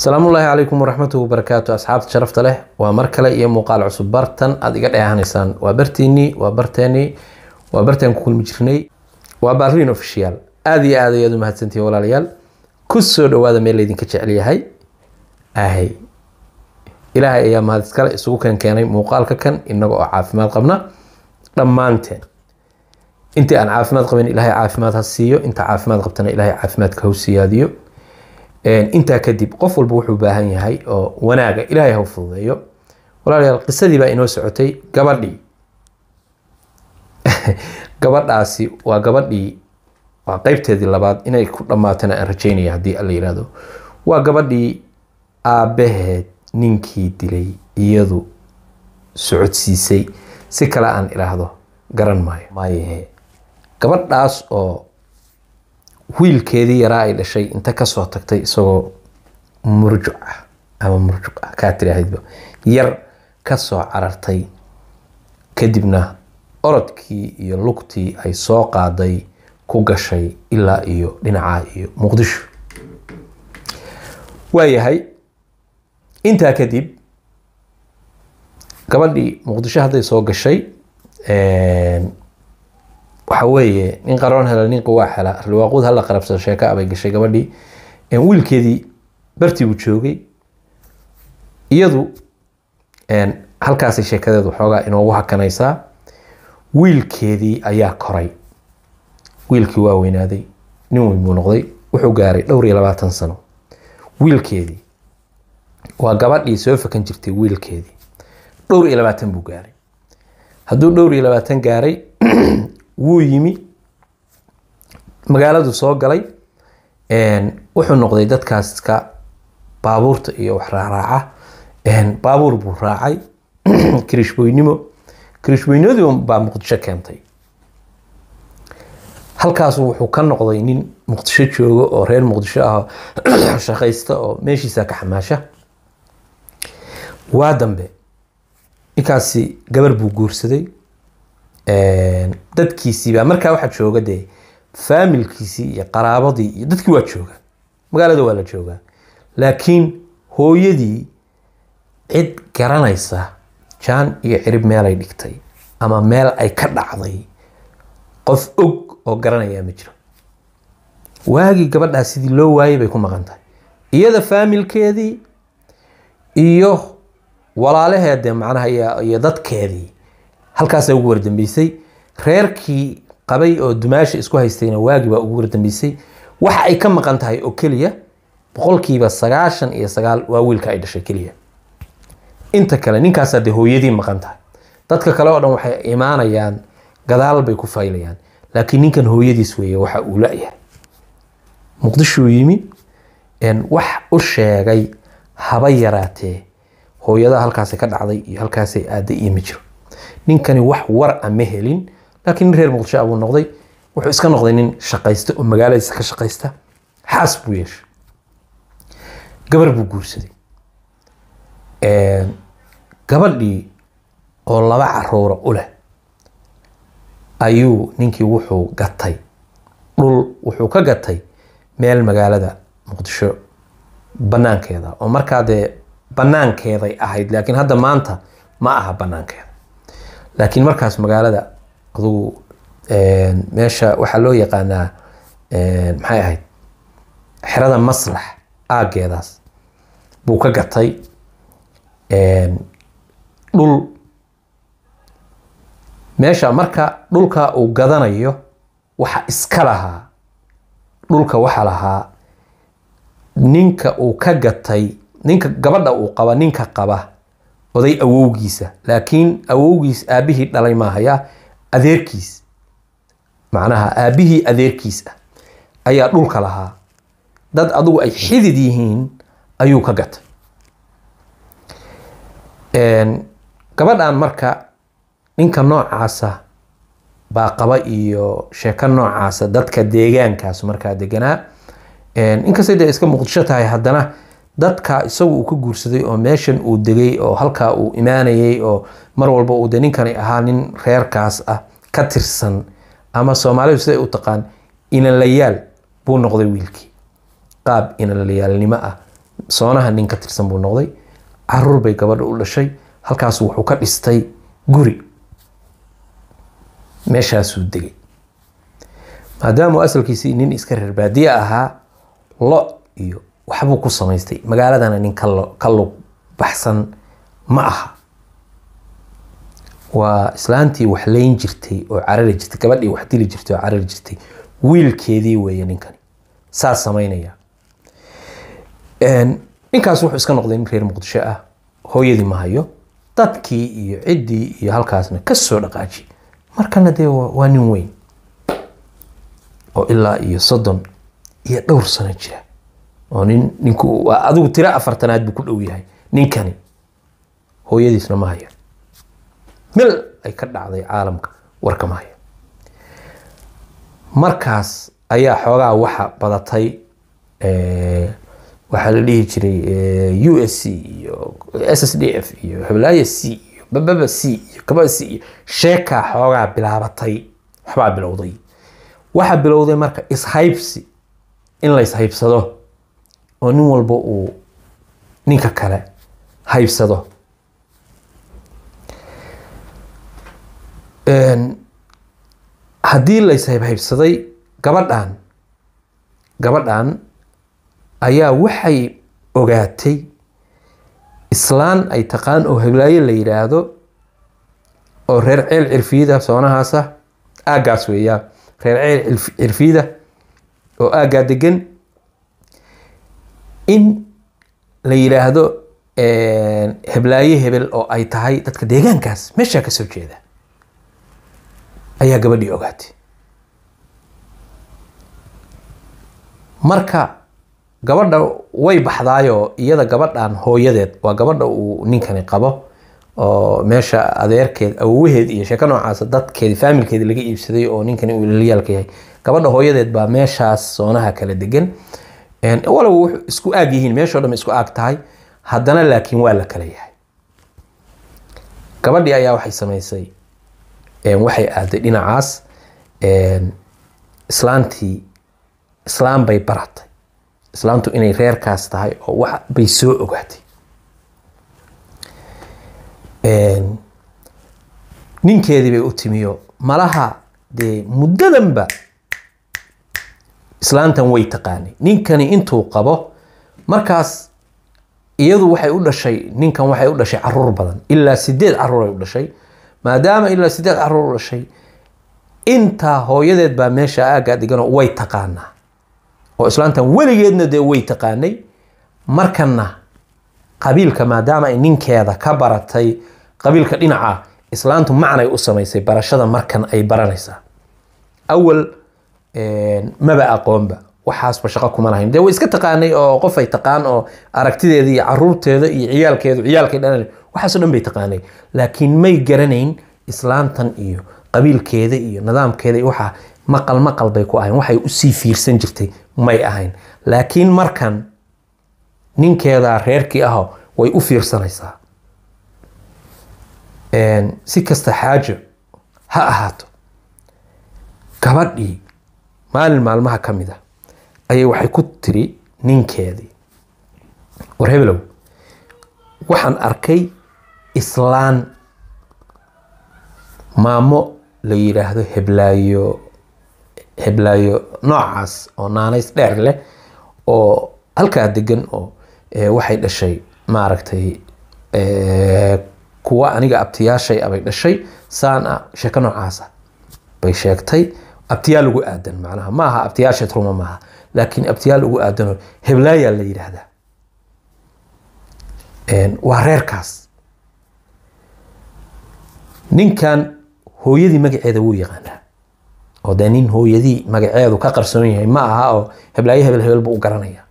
asalaamullaahi calaykum waraxmatuhi wabarakaatu asxaabta sharafta leh waa mar kale iyo muuqaal cusub bartan aad iga dheehanaysaan waa bartiinii waa barteenii waa bartaan ku kulmi jirnay waa baariin official aada iyo aad ayaad u mahadsantihiin walaalayaal ku soo dhawaada meel laydinka jecel yahay ahay ilaahay ayaa mahad iskale isugu keen keenay muuqaalka kan inaga oo caafimaad qabna dhammaanteen intii aan caafimaad qabin ilaahay caafimaad ha siiyo inta caafimaad qabtana ilaahay caafimaadka ha siyaadiyo intaa kadib qof walba wuxuu baahan yahay oo wanaaga ilaahay ha u fududeeyo walaalayaal qisadii baa inoo socotay gabadhii gabadhaasi waa gabadhii waa qeybteedii labaad inay ku dhammaatana aan rajeynaya haddii alla yihahdo waa gabadhii aabbaheed ninkii dilay iyadu socodsiisay si kale aan idhaahdo garan maayo maayahe gabadhaas oo wiilkeedii yaraa ay dhashay inta kasoo tagtay isagoo murjuc ah ama murjuc ah kaa tiraahidba yar kasoo carartay kadibna orodkii iyo lugtii ay soo qaaday ku gashay ilaa iyo dhinacaa iyo muqdisho waayahay intaa kadib gabadhii muqdisho hadday soo gashay waxa weeye nin qaroon hela nin quwaa hela riwaaqud hala qarabsado sheeka abay gashay gabadhii wiilkeedii bartii buu joogay iyadu halkaasay sheekadeedu xoogaa inoogu hakanaysaa wiilkeedii ayaa koray wiilkii waa weynaaday nin weyn buu noqday wuxuu gaaray dhowr iyo labaatan sano wiilkeedii waa gabadhii soo fakan jirtay wiilkeedii dhowr iyo labaatan buu gaaray hadduu dhowr iyo labaatan gaaray wuu yimi magaaladu soo galay wuxuu noqday dadkaas iska baabuurta iyo wax raaraaca baabuur buu raacay kirishboynimo kirishboynimadu baa muqdisho keentay halkaasu wuxuu ka noqday nin muqdisho joogo oo reer muqdisho ah shaqaysta oo meeshiisa ka xamaasha waa dambe ninkaasi gabar buu guursaday dadkiisiibaa markaa waxaa jooga dee faamilkiisii iyo qaraabadii iyo dadkii waa jooga magaalada waa la joogaa laakiin hooyadii cid garanaysa jaan iyo cirib meelay dhigtay ama meel ay ka dhacday qof og oo garanayaa ma jiro waagii gabadhaa sidii loo waayay bay ku maqan tahay iyada faamilkeedii iyo walaalaheedee macnaha iyo dadkeedii halkaasaa ugu wardambeysay reerkii qabay oo dumaasha isku haystayna waagii baa ugu wardambeysay waxa ay ka maqan tahay oo keliya boqolkiiba sagaashan iyo sagaal waa wiilka ay dhashay keliya inta kale ninkaasaa dee hooyadii maqan tahay dadka kale oo dhan waxay imaanayaan gadaal bay ku faylayaan laakiin ninkan hooyadiis weeye waxa uu la-yahay muqdishuu yimi wax u sheegay haba yaraatee hooyada halkaasay ka dhacday iyo halkaasay aaday iyo ma jiro ninkani wax war a ma helin laakiin nin reer muqdisho abuu noqday wuxuu iska noqday nin shaqaysta oo magaaladiisa ka shaqaysta xaas buu yeeshay gabar buu guursaday gabadhii oo laba caruura u leh ayuu ninkii wuxuu gatay dhul wuxuu ka gatay meel magaalada muqdisho banaankeeda oo markaa dee banaankeeday ahayd laakiin hadda maanta ma aha banaankeeda laakiin markaas magaalada adugu meesha waxaa loo yaqaanaa maxay ahayd xerada maslax aageedaas buu ka gatay dhul meesha marka dhulka uu gadanayo waxa iska lahaa dhulka waxa lahaa ninka uu ka gatay ninka gabadha uu qaba ninka qaba oday awowgiisa laakiin awowgiis aabihii dhalay maahaya adeerkiis macnaha aabihii adeerkiis ah ayaa dhulka lahaa dad adugu ay xidid yihiin ayuu ka gatay gabadhan marka ninka noocaasa baa qaba iyo sheeko noocaasa dadka deegaankaas markaa deganaa inkastay dee iska muqdisho tahay haddana dadka isagu uu ka guursaday oo meeshan uu degay oo halkaa uu imaanayay oo mar walba uu de ninkani ahaa nin reerkaas ah ka tirsan ama soomaalidu siday u taqaan inanlayaal buu noqday wiilkii qaab inalayaalnimo ah soonaha nin ka tirsan buu noqday caruur bay gabadha u dhashay halkaasu wuxuu ka dhistay guri meeshaasuu degay maadaama asalkiisii nin iska reer baadiye ahaa lo iyo waxbuu ku samaystay magaaladana nin ka lug baxsan ma aha waa islaantii wax leyn jirtay oo carari jirtay gabadhii wax dili jirtay oo carari jirtay wiilkeedii weeye ninkani saas samaynaya ninkaas wuxuu iska noqday nin reer muqdisho ah hooyadii ma hayo dadkii iyo ciddii iyo halkaasna kasoo dhaqaaji markana dee waa nin weyn oo ilaa iyo soddon iyo dhowr sano jira oo nin ninku adigu tiro afartanaad buu ku dhow yahay ninkani hooyadiisna ma hayo mil ay ka dhacday caalamka warka ma hayo markaas ayaa xoogaa waxa badatay waxaa la dhihi jiray u s c iyo s s d f iyo hiblaya c iyo bababa c iyo kababa c iyo sheekaa xoogaa bilaabatay waxbaa bilowday waxaa bilowday marka ishaybsi in la ishaybsado oo nin walba uu ninka kale haybsado haddii la ishaybhaybsaday gabadhan gabadhan ayaa waxay ogaatay islaan ay taqaan oo heblaayo la yidhaahdo oo reer ceel cirfiyada soonahaasa aaggaas weeyaa reer ceel cirfiyada oo aaggaa degan in la yidhaahdo heblaayo hebel oo ay tahay dadka deegaankaas meeshaa kasoo jeeda ayaa gabadhii ogaatay marka gabadha way baxdaayoo iyada gabadhan hooyadeed waa gabadha uu ninkani qabo oo meesha adeerkeed awowaheed iyo sheeko noocaas dadkeedi faamilkeedi laga iibsaday oo ninkani uu lalyaalka yahay gabadha hooyadeed baa meeshaas soonaha kala degan walow wuxuu isku aag yihiin meeshoo dhan isku aag tahay haddana laakiin waa la kala yahay gabadhii ayaa waxay samaysay waxay aaday dhinacaas islaantii islaam bay baratay islaamtu inay reerkaas tahay oo wax bay soo ogaatay ninkeedii bay u timiyo malaha dee muddadanba islaantan way taqaanay ninkani intuu qabo markaas iyadu waxay u dhashay ninkan waxay u dhashay caruur badan ilaa sideed caruur ay u dhashay maadaama ilaa sideed caruur u dhashay intaa hooyadeed baa meesha aaggaa deganoo way taqaanaa oo islaantan weligeedna dee way taqaanay markana qabiilka maadaama ay ninkeeda ka baratay qabiilka dhinaca islaantu macnay u samaysay barashada markan ay baranaysaa awal maba aqoonba waxaasba shaqo kuma lahayn dee way iska taqaanay oo qof ay taqaan oo aragtideeda iyo caruurteeda iyo ciyaalkeedu ciyaalkay dhalan waxaasoo dhan bay taqaanay laakiin may garanayn islaantan iyo qabiilkeeda iyo nidaamkeeda iyo waxa maqal maqal bay ku ahayn waxay usii fiirsan jirtay may ahayn laakiin markan ninkeeda reerkii aho way u fiirsanaysaa si kasta xaajo ha ahaato gabadhii maalin maalmaha ka mid a ayay waxay ku tiri ninkeedii war hebelow waxaan arkay islaan maamo la yidhaahdo heblaayo heblaayo noocaas oo naanays dheer leh oo halkaa degan oo waxay dhashay maaragtay kuwa aniga abtiyaashay abay dhashay saan a sheeko noocaasa bay sheegtay abtiyaal ugu aadan macnaha ma aha abtiyaasha truma maaha laakiin abtiyaal ugu aadanoo heblaayaa la yidhaahdaa waa reerkaas ninkan hooyadii magaceeda wuu yaqaanaa oo dee nin hooyadii magaceedu ka qarsoon yahay ma aha oo heblaayo hebel hebel buu u garanaya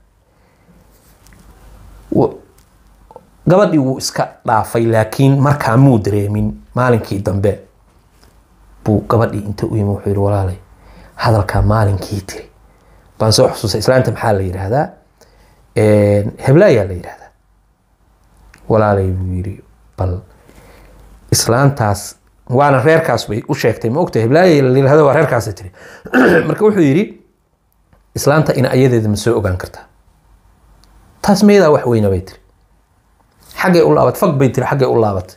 gabadhii wuu iska dhaafay laakiin markaa muu dareemin maalinkii dambe buu gabadhii inta u yimi wuxuu yihi walaalay hadalkaa maalinkii tiri baan soo xusuustay islaanta maxaa la yidhaahdaa heblaayaa la yidhaahdaa walaalay buu yidhi bal islaantaas waana reerkaas bay u sheegtay ma ogta heblaaya la yidhahdo waa reerkaasay tiri marka wuxuu yidhi islaanta in ayadeeda ma soo ogaan kartaa taas meedaa wax weyna bay tiri xaggay u laabatay fag bay tiri xaggay u laabatay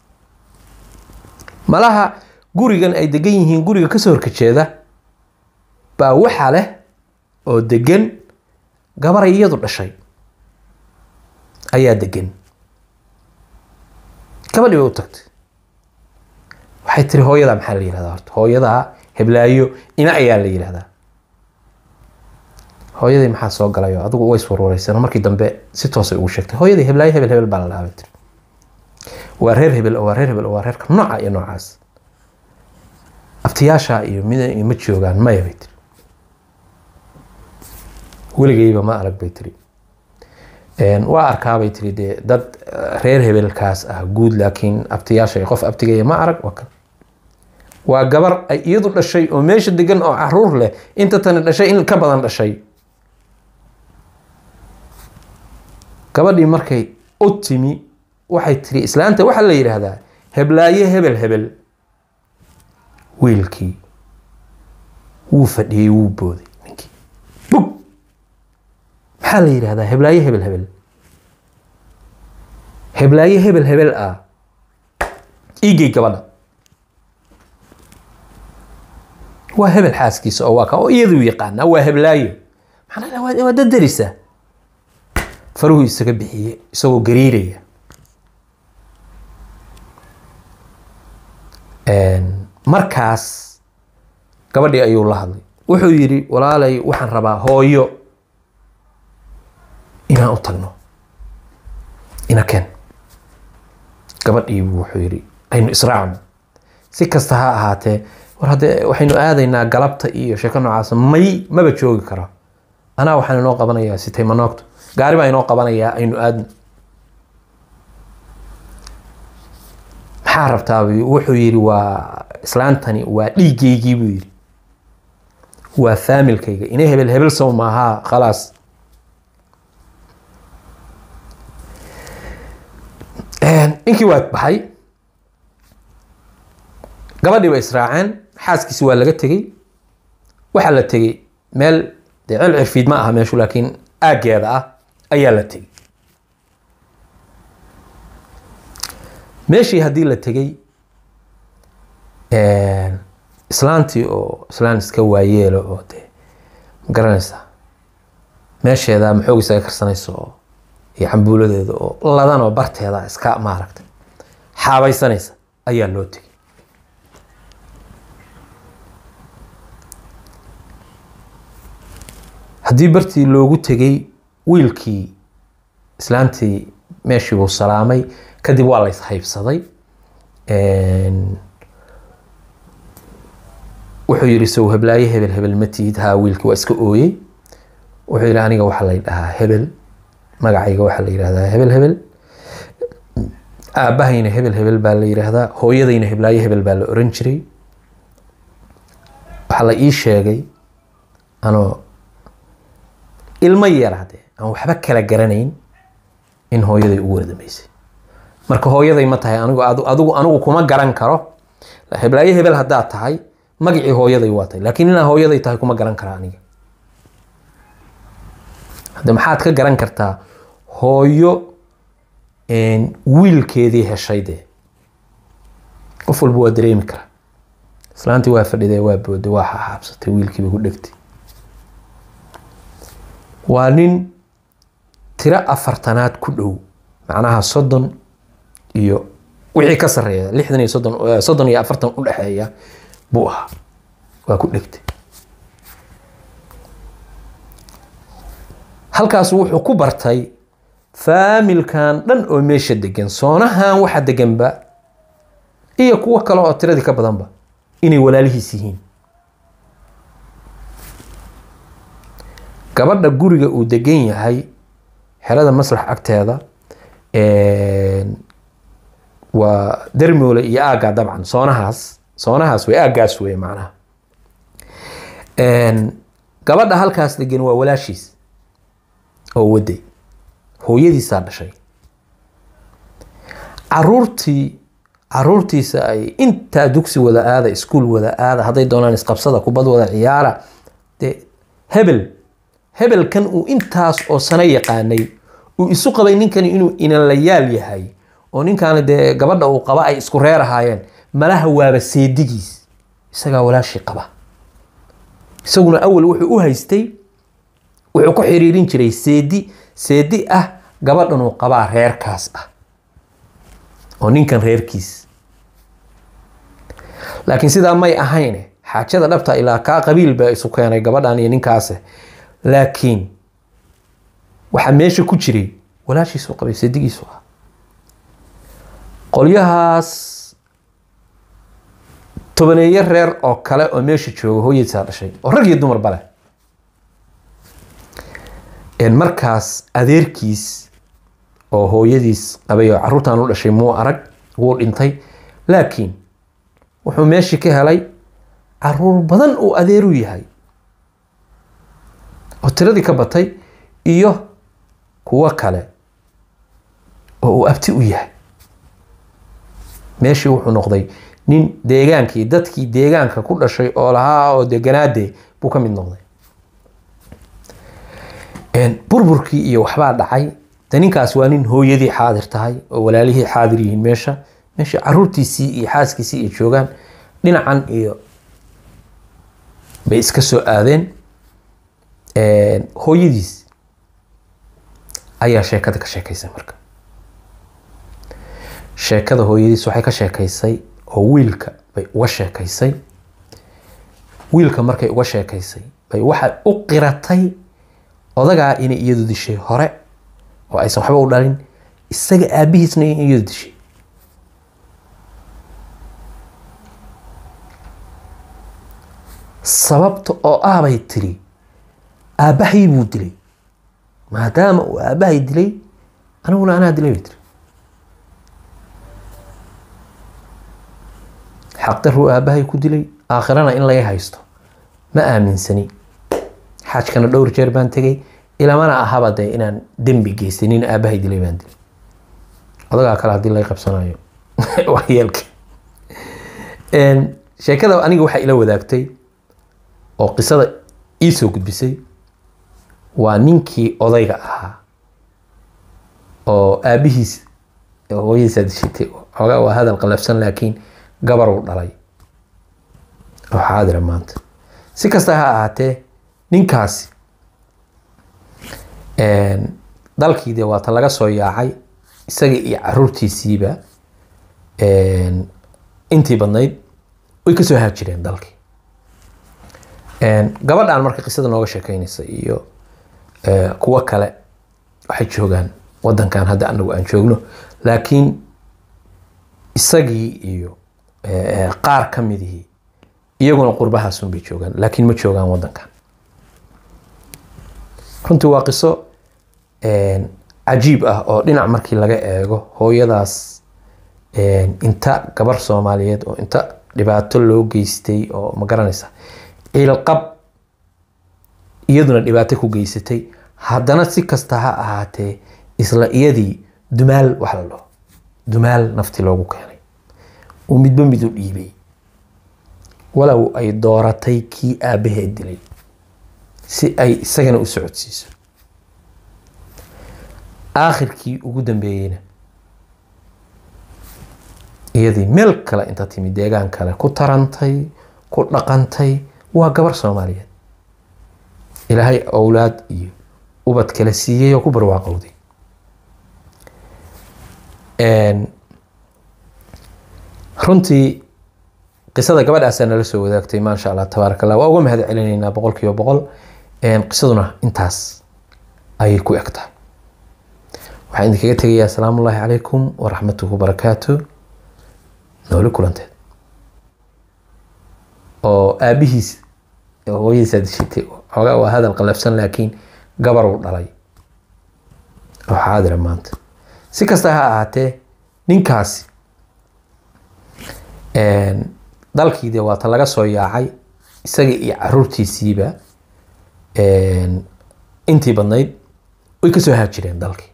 malaha gurigan ay degan yihiin guriga kasoo horkajeeda baa waxa leh oo degan gabaray iyadu dhashay ayaa degan gabadhii bay u tagtay waxay tiri hooyadaa maxaa la yihahdaa horta hooyadaa heblaayo ina ayaa la yihahdaa hooyadii maxaa soo galayo adigu way iswarwareysano markii dambe si toosay ugu sheegtay hooyadii heblaayo hebel hebel baa la dhahaa bay tiri waa reer hebel oo waa reer hebel oo waa reerka nooca iyo noocaas aftiyaasha iyo mid ma joogaan maya bay tiri weligayba ma arag bay tiri waa arkaabay tiri dee dad reer hebelkaas ah guud laakiin abtiyaasha qof abtigaya ma arag waa kan waa gabar ay iyadu dhashay oo meesha degan oo caruur leh inta tani dhashay in ka badan dhashay gabadhii markay u timi waxay tiri islaanta waxaa la yidhaahdaa heblaaye hebel hebel wiilkii wuu fadhiyey wuu booday ninkii bug maxaa la yidhahdaa heblaaye hebel hebel heblaaye hebel hebel ah iigey gabadha waa hebel xaaskiisa oo waa ka oo iyaduu yaqaanaa waa heblaayo maxaa waa waa dadarisa faruhu isaga bixiye isagoo gariiraya markaas gabadhii ayuu la hadlay wuxuu yidhi walaalay waxaan rabaa hooyo inaan u tagno ina ken gabadhiibu wuxuu yidhi aynu israacno si kasta ha ahaatee war haddee waxaynu aadaynaa galabta iyo sheeko noocaas may maba joogi karo anaa waxaan inoo qabanayaa sitay manoogto gaari baa inoo qabanayaa aynu aadno maxaa rabtaa wuxuu yidhi waa islaantani waa dhiigeygii buu yidhi waa faamilkayga ina hebel hebel sow maahaa khalaas ninkii waa baxay gabadhii bay israaceen xaaskiisi waa laga tegey waxaa la tegey meel dee cel cirfiid ma aha meeshu laakiin aaggeeda ah ayaa la tegey meeshii haddii la tegey islaantii oo islaan iska waayeelo oo dee ma garanaysaa meesheeda maxoog isaga karsanayso oo iyo cambuuladeeda oo ladan oo barteeda iska maaragtay xaabaysanaysa ayaa loo tegey haddii bartii loogu tegey wiilkii islaantii meeshii buu salaamay kadib waa la ishaybsaday wuxuu yidhi sow heblaaye hebel hebel ma tihid haa wiilkii waa iska ooyey wuxuu yidhi aniga waxaa la dhahaa hebel magacayga waxaa la yidhahdaa hebel hebel aabbahayna hebel hebel baa la yidhaahdaa hooyadayna heblaaye hebel baa la oran jiray waxaa la ii sheegay anoo ilmo yaraade aan waxba kala garanayn in hooyaday ugu wardamaysay marka hooyaday ma tahay anigu adigu anigu kuma garan karo heblaaye hebel haddaad tahay magacii hooyaday waa tahay laakiin inaa hooyaday tahay kuma garan kara aniga hadde maxaad ka garan kartaa hooyo wiilkeedii heshay dee qof walba waa dareemi karaa islaantii waa fadhiday waa booday waa xaxaabsatay wiilkiiba ku dhegtay waa nin tiro afartanaad ku dhow macnaha soddon iyo wixii ka sareeya lixdan iyo soddon soddon iyo afartan u dhexeeya buu ahaa waa ku dhegtay halkaas wuxuu ku bartay faamilkan dhan oo meesha degan soonahan waxa deganba iyo kuwo kale oo tiradii ka badanba inay walaalihiis yihiin gabadha guriga uu degan yahay xerada maslax agteeda waa dermoole iyo aagga dabcan soonahaas soonahaas wey aaggaas wey macnaha gabadha halkaas degan waa walaashiis oo waday hooyadiisaa dhashay caruurtii caruurtiisa ay intaa dugsi wada aada iskuol wada aada hadday doonaan isqabsada kubad wada ciyaara dee hebel hebelkan uu intaas oo sano yaqaanay uu isu qabay ninkani inuu inanlayaal yahay oo ninkaani dee gabadha uu qaba ay isku reer ahaayeen malaha waaba seedigiis isagaa walaashii qaba isaguna awal wuxuu u haystay wuxuu ku xiriirin jiray seedi seedi ah gabadhan uu qabaa reerkaas ah oo ninkan reerkiis laakiin sidaa may ahayne xaajada dhabta ilaa kaa qabiil baa isu keenay gabadhan iyo ninkaase laakiin waxaa meesha ku jiray walaashiisu qabay seedigiisu ah qolyahaas tobaneeye reer oo kale oo meesha jooga hooyadiisaa dhashay oo rag iyo dumarba leh markaas adeerkiis oo hooyadiis qabay oo caruurtan u dhashay muu arag wuu dhintay laakiin wuxuu meeshii ka helay caruur badan uu adeeru yahay oo tiradii ka batay iyo kuwo kale oo uu abti u yahay meeshii wuxuu noqday nin deegaankii dadkii deegaanka ku dhashay oo lahaa oo deganaade buu ka mid noqday burburkii iyo waxbaa dhacay de ninkaas waa nin hooyadii xaadir tahay oo walaalihii xaadir yihiin meesha meesha caruurtiisii iyo xaaskiisii ay joogaan dhinacan iyo bay iska soo aadeen hooyadiis ayaa sheekada ka sheekaysay marka sheekada hooyadiis waxay ka sheekaysay oo wiilka bay uga sheekaysay wiilka markay uga sheekaysay bay waxay u qiratay odagaa inay iyadu dishay hore oo aysan waxba u dhalin isaga aabihiisna in iyadu dishay sababta oo ah bay tiri aabbahay buu dilay maadaama uu aabbahay dilay aniguna anaa dilay bay tiri xaqdaruu aabbahay ku dilay aakhirana in laga haysto ma aaminsani xaajkana dhowr jeer baan tegay ilamana ahaba dee inaan dembi geystay nin aabahay dilay baan dilay odagaa kale haddii laga qabsanayo waxyeelka sheekada aniga waxaa ila wadaagtay oo qisada ii soo gudbisay waa ninkii odayga ahaa oo aabihiis hooyadiisaa dishitay xoogaa waa hadal qalafsan laakiin gabaruu dhalay oo xaadira maanta si kasta ha ahaatee ninkaasi dalkii dee waata laga soo yaacay isaga iyo caruurtiisiiba intii badnayd way kasoo haajireen dalkii gabadhan marka qisada nooga sheekeynaysa iyo kuwo kale waxay joogaan wadankan hadda anagu aan joogno laakiin isagii iyo qaar ka midihii iyaguna qurbahaasun bay joogaan laakiin ma joogaan wadankan runtii waa qiso cajiib ah oo dhinac markii laga eego hooyadaas inta gabar soomaaliyeed oo inta dhibaato loo geystay oo ma garanaysa ciilqab iyaduna dhibaato ku geysatay haddana si kasta ha ahaatee isla iyadii dumaal wax la dhaho dumaal nafti loogu keenay uu midba mid u dhiibay walow ay dooratay kii aabaheed dilay si ay isagana u socodsiiso aakhirkii ugu dambeeyeyna iyadii meel kale inta timi deegaan kale ku tarantay ku dhaqantay waa gabar soomaaliyeed ilaahay owlaad iyo ubad kale siiyey oo ku barwaaqowday runtii qisada gabadhaasaa nala soo wadaagtay maasha allah tabaaraka allah waa uga mahad celinaynaa boqol kiiba boqol qisaduna intaas ayay ku eg tahay waxaan idinkaga tegayaa asalaamu ullaahi calaykum waraxmatuhu barakaatu nooli kulanteed oo aabihiis hooyadiisaa dishitay xoogaa waa hadal qalafsan laakiin gabar uu dhalay oo xaadira maanta si kasta ha ahaatee ninkaasi dalkii dee waata laga soo yaacay isaga iyo caruurtiisiiba intii badnayd way kasoo haajireen dalkii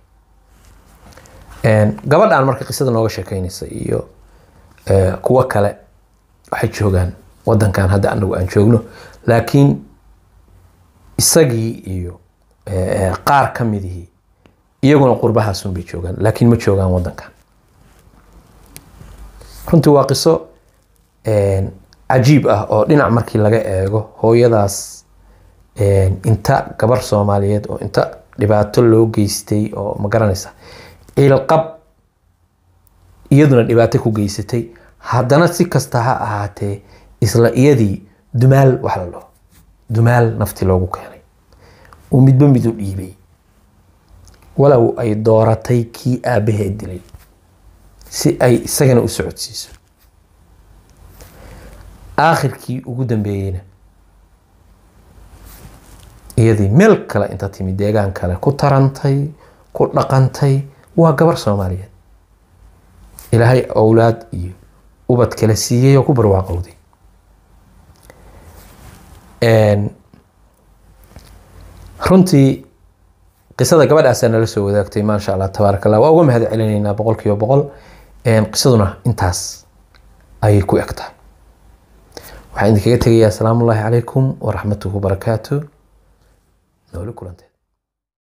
gabadhan marka qisada nooga sheekeynaysa iyo kuwo kale waxay joogaan wadankan hadda anagu aan joogno laakiin isagii iyo qaar ka midihii iyaguna qurbahaasun bay joogaan laakiin ma joogaan wadankan runtii waa qiso cajiib ah oo dhinac markii laga eego hooyadaas inta gabar soomaaliyeed oo inta dhibaato loo geystay oo ma garanaysa ciilqab iyaduna dhibaato ku geysatay haddana si kasta ha ahaatee isla iyadii dumaal wax la dhaho dumaal nafti loogu keenay uu midba mid u dhiibay walow ay dooratay kii aabbaheed dilay si ay isagana u socodsiiso aakhirkii ugu dambeeyeyna iyadii meel kale inta timi deegaan kale ku tarantay ku dhaqantay waa gabar soomaaliyeed ilaahay owlaad iyo ubad kale siiyey oo ku barwaaqowday runtii qisada gabadhaasaa nala soo wadaagtay maasha allah tabaaraka allah waa uga mahad celinaynaa boqol kiiba boqol qisaduna intaas ayay ku eg tahay waxaan idinkaga tegayaa asalaamu ullaahi calaykum waraxmatuhu barakaatu nooli kulanteed